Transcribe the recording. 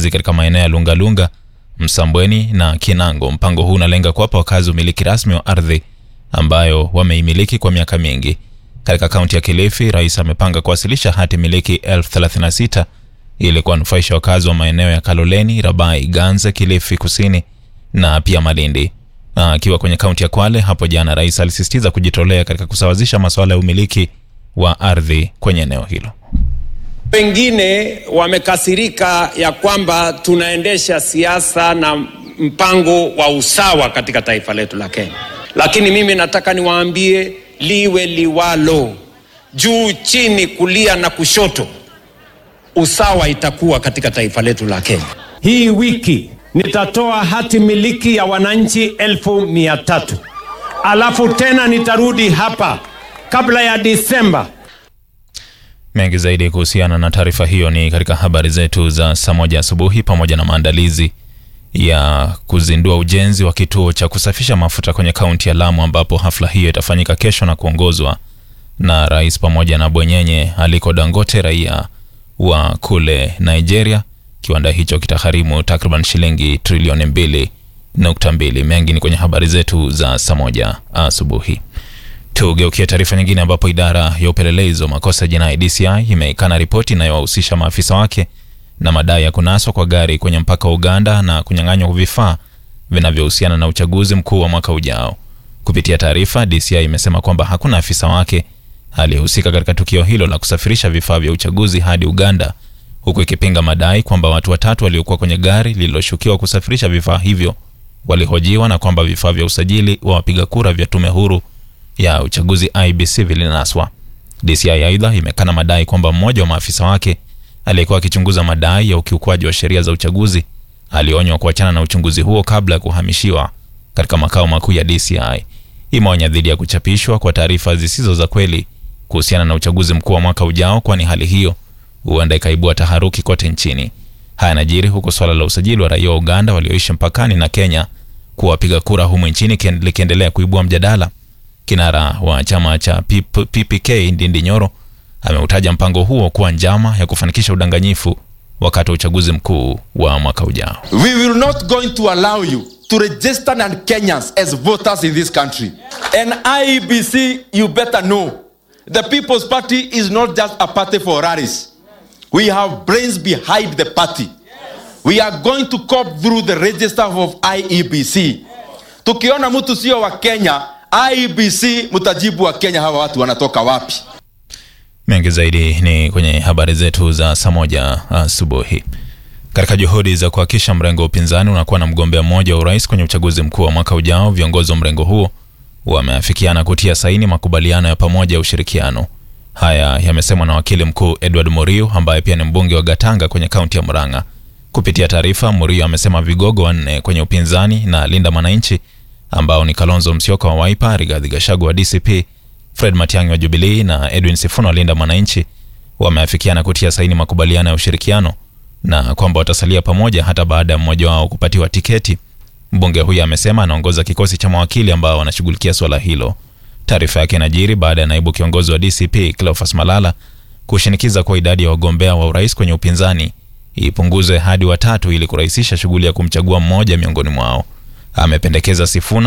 wakazi katika maeneo ya Lungalunga, Msambweni na Kinango. Mpango huu unalenga kuwapa wakazi umiliki rasmi wa ardhi ambayo wameimiliki kwa miaka mingi. Katika kaunti ya Kilifi, rais amepanga kuwasilisha hati miliki elfu thelathini na sita ili kuwanufaisha wakazi wa maeneo ya Kaloleni, Rabai, Ganze, Kilifi Kusini na pia Malindi. Akiwa kwenye kaunti ya Kwale hapo jana, rais alisisitiza kujitolea katika kusawazisha masuala ya umiliki wa ardhi kwenye eneo hilo. Wengine wamekasirika ya kwamba tunaendesha siasa na mpango wa usawa katika taifa letu la Kenya, lakini mimi nataka niwaambie liwe liwalo, juu chini, kulia na kushoto, usawa itakuwa katika taifa letu la Kenya. Hii wiki nitatoa hati miliki ya wananchi elfu mia tatu alafu tena nitarudi hapa kabla ya Disemba. Mengi zaidi kuhusiana na taarifa hiyo ni katika habari zetu za saa moja asubuhi, pamoja na maandalizi ya kuzindua ujenzi wa kituo cha kusafisha mafuta kwenye kaunti ya Lamu, ambapo hafla hiyo itafanyika kesho na kuongozwa na rais pamoja na bwenyenye Aliko Dangote, raia wa kule Nigeria. Kiwanda hicho kitagharimu takriban shilingi trilioni mbili nukta mbili. Mengi ni kwenye habari zetu za saa moja asubuhi. Tugeukie taarifa nyingine ambapo idara ya upelelezi wa makosa ya jinai DCI imeikana ripoti inayowahusisha maafisa wake na madai ya kunaswa kwa gari kwenye mpaka wa Uganda na kunyang'anywa vifaa vinavyohusiana na uchaguzi mkuu wa mwaka ujao. Kupitia taarifa, DCI imesema kwamba hakuna afisa wake aliyehusika katika tukio hilo la kusafirisha vifaa vya uchaguzi hadi Uganda, huku ikipinga madai kwamba watu watatu waliokuwa kwenye gari lililoshukiwa kusafirisha vifaa hivyo walihojiwa na kwamba vifaa vya usajili wa wapiga kura vya tume huru ya uchaguzi IBC vilinaswa. DCI aidha imekana madai kwamba mmoja wa maafisa wake aliyekuwa akichunguza madai ya ukiukwaji wa sheria za uchaguzi alionywa kuachana na uchunguzi huo kabla ya kuhamishiwa katika makao makuu ya DCI. Imeonya dhidi ya kuchapishwa kwa taarifa zisizo za kweli kuhusiana na uchaguzi mkuu wa mwaka ujao, kwani hali hiyo huenda ikaibua taharuki kote nchini. Haya yanajiri huku swala la usajili wa raia wa Uganda walioishi mpakani na Kenya kuwa wapiga kura humu nchini likiendelea kuibua mjadala. Kinara wa chama cha PPK Ndindi Nyoro ameutaja mpango huo kuwa njama ya kufanikisha udanganyifu wakati wa uchaguzi mkuu wa mwaka ujao. We will not going to allow you to register non-Kenyans as voters in this country. And IEBC, you better know, the People's Party is not just a party for rallies. We have brains behind the party. We are going to cop through the register of IEBC. Tukiona mtu sio wa Kenya, IEBC mtajibu wa Kenya hawa watu wanatoka wapi? Mengi zaidi ni kwenye habari zetu za saa moja asubuhi. Katika juhudi za kuhakikisha mrengo wa upinzani unakuwa na mgombea mmoja wa urais kwenye uchaguzi mkuu wa mwaka ujao, viongozi wa mrengo huo wameafikiana kutia saini makubaliano ya pamoja ya ushirikiano. Haya yamesemwa na wakili mkuu Edward Murio ambaye pia ni mbunge wa Gatanga kwenye kaunti ya Murang'a. Kupitia taarifa, Murio amesema vigogo wanne kwenye upinzani na Linda Mwananchi ambao ni Kalonzo Musyoka wa Wiper, Rigathi Gachagua wa DCP, Fred Matiang'i wa Jubilee na Edwin Sifuna wa Linda Mwananchi wameafikiana kutia saini makubaliano ya ushirikiano na kwamba watasalia pamoja hata baada ya mmoja wao kupatiwa tiketi. Mbunge huyo amesema anaongoza kikosi cha mawakili ambao wanashughulikia swala hilo. Taarifa yake inajiri baada ya naibu kiongozi wa DCP Cleophas Malala kushinikiza kwa idadi ya wagombea wa urais kwenye upinzani ipunguzwe hadi watatu ili kurahisisha shughuli ya kumchagua mmoja miongoni mwao. Amependekeza Sifuna